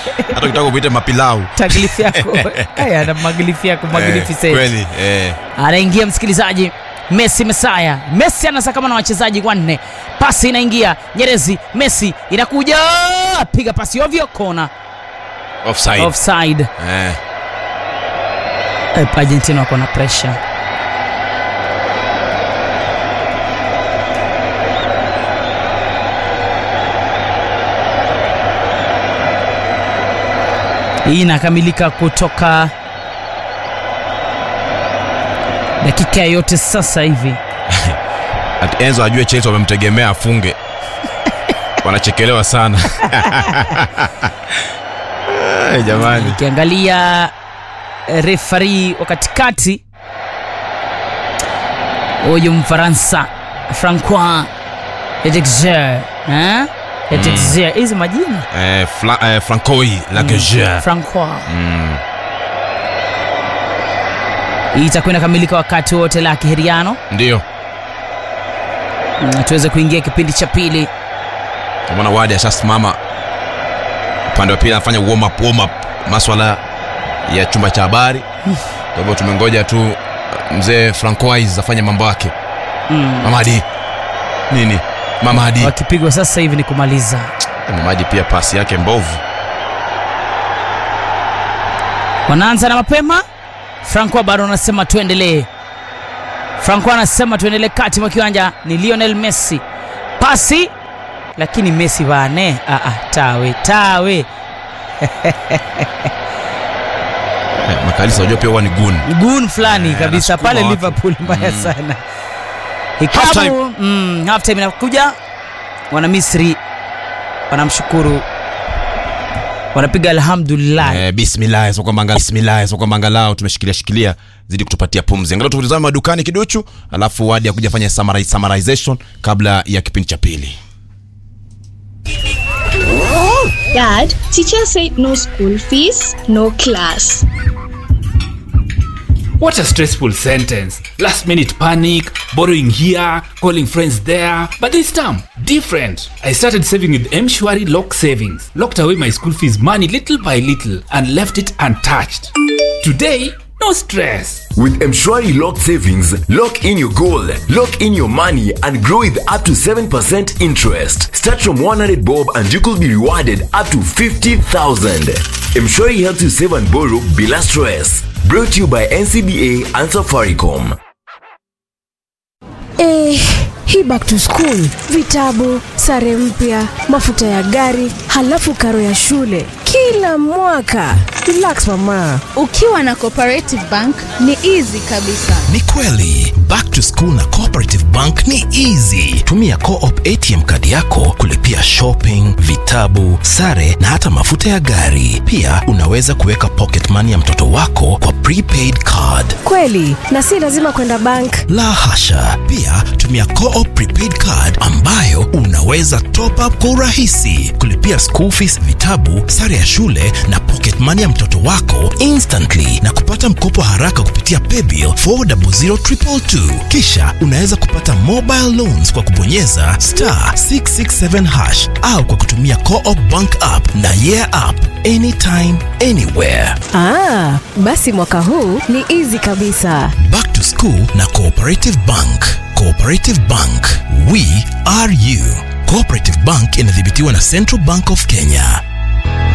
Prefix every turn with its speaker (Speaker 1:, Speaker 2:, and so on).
Speaker 1: hata ukitaka kuita mapilau
Speaker 2: taglifu yako haya na magilifu yako magilifu
Speaker 1: Eh,
Speaker 2: set
Speaker 1: kweli eh.
Speaker 2: anaingia msikilizaji messi mesaya messi anasakama na wachezaji wanne pasi inaingia nyerezi messi inakuja piga pasi ovyo kona
Speaker 1: offside
Speaker 2: offside
Speaker 1: eh.
Speaker 2: Eh, argentina wako na pressure hii inakamilika kutoka dakika yote sasa hivi
Speaker 1: Ati enzo ajue chelsea wamemtegemea afunge wanachekelewa sana Eh, jamani
Speaker 2: ukiangalia eh, refari wa katikati huyu mfaransa francois etexer etexer hizi majina
Speaker 1: eh, Fla, eh, francoi lageger
Speaker 2: francois
Speaker 1: mm.
Speaker 2: hii itakuwa inakamilika wakati wote la kiheriano
Speaker 1: ndio
Speaker 2: Mm, tuweze kuingia kipindi cha pili
Speaker 1: kamona wadi ashasimama upande wa pili anafanya warm up, warm up maswala ya chumba cha habari kwa hivyo tumengoja tu mzee francois afanye mambo yake
Speaker 2: mm.
Speaker 1: mamadi nini mamadi
Speaker 2: wakipigwa sasa hivi ni kumaliza
Speaker 1: mamadi pia pasi yake mbovu
Speaker 2: wanaanza na mapema franco bado anasema tuendelee franco anasema tuendelee kati mwa kiwanja ni lionel messi pasi lakini messi bane ah, ah, tawe tawe
Speaker 1: eh, makalisa unajua pia huwa ni gun
Speaker 2: gun fulani
Speaker 1: Eh,
Speaker 2: kabisa
Speaker 1: anasukuma
Speaker 2: pale
Speaker 1: watu.
Speaker 2: liverpool mbaya
Speaker 1: Mm.
Speaker 2: sana
Speaker 1: Halftime.
Speaker 2: ikabu mm, halftime inakuja wana misri wanamshukuru wanapiga alhamdulillah
Speaker 1: eh, bismillah so kwamba angalau- bismillah so kwamba angalau tumeshikilia shikilia zidi kutupatia pumzi angalau tutazame madukani kiduchu alafu wadi akuja fanya summari- summarization kabla ya kipindi cha pili
Speaker 3: Dad, teacher said no school fees, no class.
Speaker 4: What a stressful sentence. Last minute panic, borrowing here, calling friends there. But this time, different. I started saving with Mshwari Lock Savings, locked away my school fees money little by little, and left it untouched. Today, no stress.
Speaker 5: With Mshwari Locked Savings, lock in your goal, lock in your money, and grow with up to 7% interest. Start from 100 bob and you could be rewarded up to 50,000. Mshwari helps you save and borrow bila stress. Brought to you by NCBA and Safaricom.
Speaker 6: Eh, hii back to school, vitabu, sare mpya, mafuta ya gari, halafu karo ya shule kila mwaka. Relax mama.
Speaker 7: ukiwa na cooperative bank ni easy kabisa
Speaker 8: ni kweli back to school na cooperative bank ni easy tumia coop atm kadi yako kulipia shopping vitabu sare na hata mafuta ya gari pia unaweza kuweka pocket money ya mtoto wako kwa prepaid card
Speaker 6: Kweli, na si lazima kwenda bank.
Speaker 8: la hasha pia tumia coop prepaid card ambayo unaweza top up kwa urahisi kulipia school fees vitabu sare ya shule na pocket money ya mtoto wako instantly na kupata mkopo haraka kupitia paybill 400222 kisha unaweza kupata mobile loans kwa kubonyeza star 667 hash au kwa kutumia coop bank app na yeah app anytime anywhere
Speaker 6: Ah, basi mwaka huu ni easy kabisa.
Speaker 8: Back to School na Cooperative Bank. Cooperative Bank, we are you. Cooperative Bank inadhibitiwa na Central Bank of Kenya.